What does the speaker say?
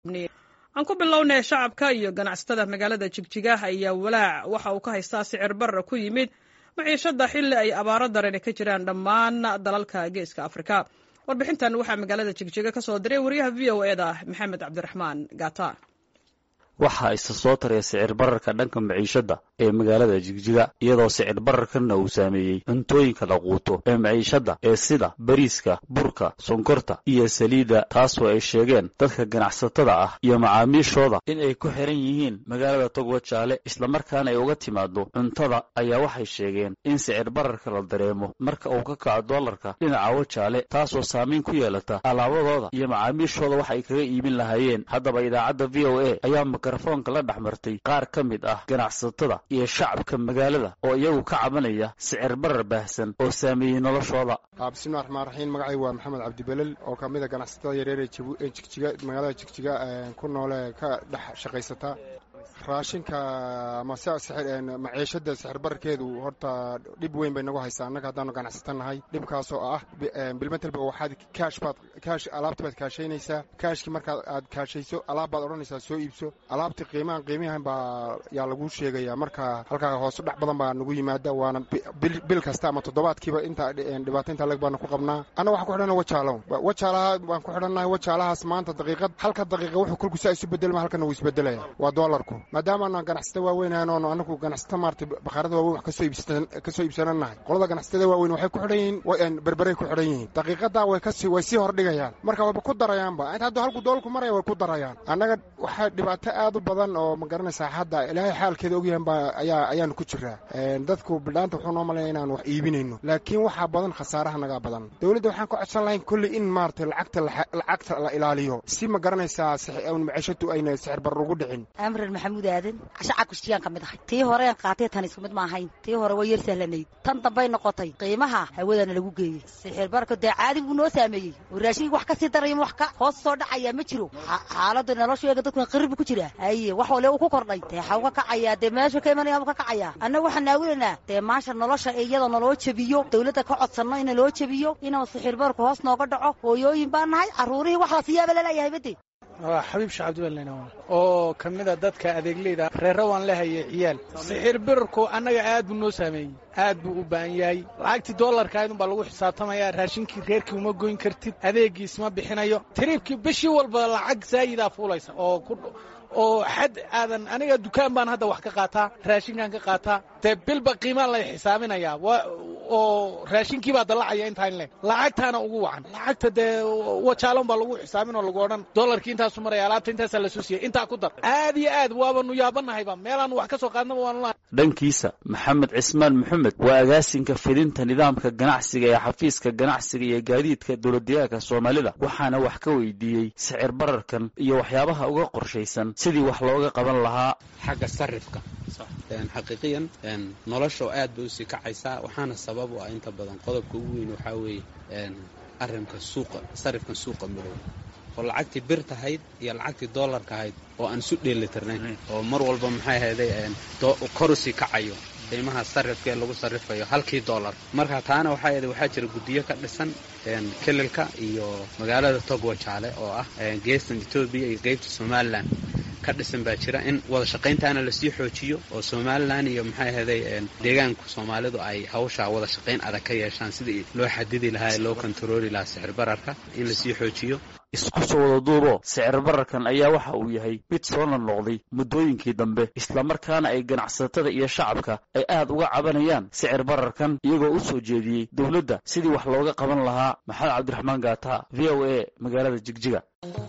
aan ku bilownay shacabka iyo ganacsatada magaalada jigjiga ayaa walaac waxa uu ka haystaa sicir barra ku yimid maciishada xilli ay abaaro darani ka jiraan dhammaan dalalka geeska afrika warbixintan waxaa magaalada jigjiga ka soo diray wariyaha v o eda maxamed cabdiraxmaan gata waxaa isa soo taraya sicir bararka dhanka maciishadda ee magaalada jigjiga iyadoo sicir bararkanna uu saameeyey cuntooyinka la quuto ee maciishadda ee sida bariiska burka sonkorta iyo saliidda taasoo ay sheegeen dadka ganacsatada ah iyo macaamiishooda in ay ku xiran yihiin magaalada togwajaale islamarkaana ay uga timaado cuntada ayaa waxay sheegeen in sicir bararka la dareemo marka uu ka kaco doolarka dhinaca wajaale taasoo saamayn ku yeelata alaabadooda iyo macaamiishooda wax ay kaga iibin lahaayeen haddaba idaacadda v o a ayaa mikrofoonka la dhex martay qaar ka mid ah ganacsatada iyo shacabka magaalada oo iyagu ka cabanaya sicir barar baahsan oo saameeyey noloshooda bismillahi raxmaan raxiim magacay waa maxamed cabdibelel oo ka mid a ganacsatada yareer ee jigjiga magaalada jigjiga ku noole ka dhex shaqaysata raashinka ama maciishada sixir bararkeedu horta dhib weyn bay nagu haysaa annaga haddaanu ganacsato nahay dhibkaasoo ah bilmetelba waxaad kaash baad kaash alaabta baad kaashaynaysaa kaashkii markaad aad kaashayso alaab baad odhanaysaa soo iibso alaabtii qiimahan qiimihan baa yaa laguu sheegaya marka halkaa hoose dhex badan baa nagu yimaada waana bil kasta ama toddobaadkiiba inta dhibaato intaa leg baanu ku qabnaa annaga waxaan ku xidhanna wajaalo wajaalaha baan ku xidhannahay wajaalahaas maanta daqiiqad halka daqiiqa wuxuu kolkusaa isu bedelma halkana wuu isbedelaya waa doolarku maadaamaanu ganacsato waaweyn oonu anagu ganacsato maarata bakhaarada waaweyn wax kasoo iibsananahay qolada ganacsatada waaweyn waxay ku xidhan yihiin berberay ku xidhan yihiin daqiiqadaa way kasi way sii hordhigayaan marka wayba ku darayaanba inta hadduu halku doolku maraya way ku darayaan annaga waxaa dhibaato aad u badan oo ma garanaysaa hadda ilaahay xaalkeeda ogyahan baa ayaa ayaanu ku jiraa dadku bidhaanta wuxuu noo malaya inaanu wax iibinayno laakiin waxaa badan khasaaraha nagaa badan dowladda waxaan ka codsan lahayn kolley in maarata lacagta lacagta la ilaaliyo si ma garanaysaa maciishatu ayna sixir bar ugu dhicin amran maxamuud aadan shacabka shiyaan ka mid ahay tii horeen qaatay tan isku mid ma ahayn tii hore way yar sahlanayd tan dambay noqotay qiimaha hawadana lagu geeyey sixir barka dee caadi buu noo saameeyey oo raashinkii wax ka sii daraya wax ka hoos soo dhacaya ma jiro xaaladda nolosheega dadku qirib ku jira haye wax wale uu ku kordhay dee xaw ka kacayaa dee meesha ka imanaya ka kacayaa annaga waxaan naawilanaa dee maasha nolosha iyada naloo jebiyo dawladda ka codsanno in naloo jebiyo inuu sixir barku hoos nooga dhaco hooyooyin baa nahay carruurihii wax la siyaaba laleeyahay bade waa xabiib shacabdiweln oo ka mida dadka adeegleyda reerra waan lehaye ciyaal sixir birarku annaga aad buu noo saameeyey aad buu u baahan yahay lacagtii doolarka aydun baa lagu xisaabtamaya raashinkii reerkii uma goyn kartid adeegiis ma bixinayo tiriibkii bishii walba lacag zaayidaa fuulaysa oo ku oo xad aadan aniga dukaan baan hadda wax ka qaataa raashinkaan ka qaataa dee bilba qiimaa lay xisaabinayaa oo raashinkii baa dallacaya intaan le lacagtaana ugu wacan lacagta dee wajaalon baa lagu xisaabin oo lagu odhan doolarkii intaasu maraya alaabta intaasaa lasoo siiyey intaa ku dar aad iyo aad waabanu yaabanahayba meelaanu wax ka soo qaadnaba waanula dhankiisa maxamed cismaan maxamed waa agaasinka fidinta nidaamka ganacsiga ee xafiiska ganacsiga iyo gaadiidka dowladdeegaanka soomaalida waxaana wax ka weydiiyey sicir bararkan iyo waxyaabaha uga qorshaysan sidii wax looga qaban lahaa xagga sarifka xaqiiqiyan nolosha oo aad bay usii kacaysaa waxaana sabab u ah inta badan qodobka ugu weyn waxaa weeye arrinka suuqa sarifkan suuqa madow oo lacagtii bir tahayd iyo lacagtii doolarka ahayd oo aan isu dheelitirnayn oo mar walba maxay ahayday kor usii kacayo qiimaha sarifka ee lagu sarrifayo halkii doolar marka taana waxaa ahayd waxaa jira guddiyo ka dhisan kelilka iyo magaalada togwajaale oo ah geestan etoobiya iyo qeybta somalilan ka dhisan baa jira in wada shaqayntaana lasii xoojiyo oo somalilan iyo maxay ahaday deegaanku soomaalidu ay hawshaa wada shaqayn adag ka yeeshaan sidii loo xadidi lahaa ee loo kontarooli lahaa sicir bararka in lasii xoojiyo isku soo wada duubo sicir bararkan ayaa waxa uu yahay mid soo noqnoqday muddooyinkii dambe islamarkaana ay ganacsatada iyo shacabka ay aad uga cabanayaan sicir bararkan iyagoo u soo jeediyey dowladda sidii wax looga qaban lahaa maxamed cabdiraxmaan gaata v o a magaalada jigjiga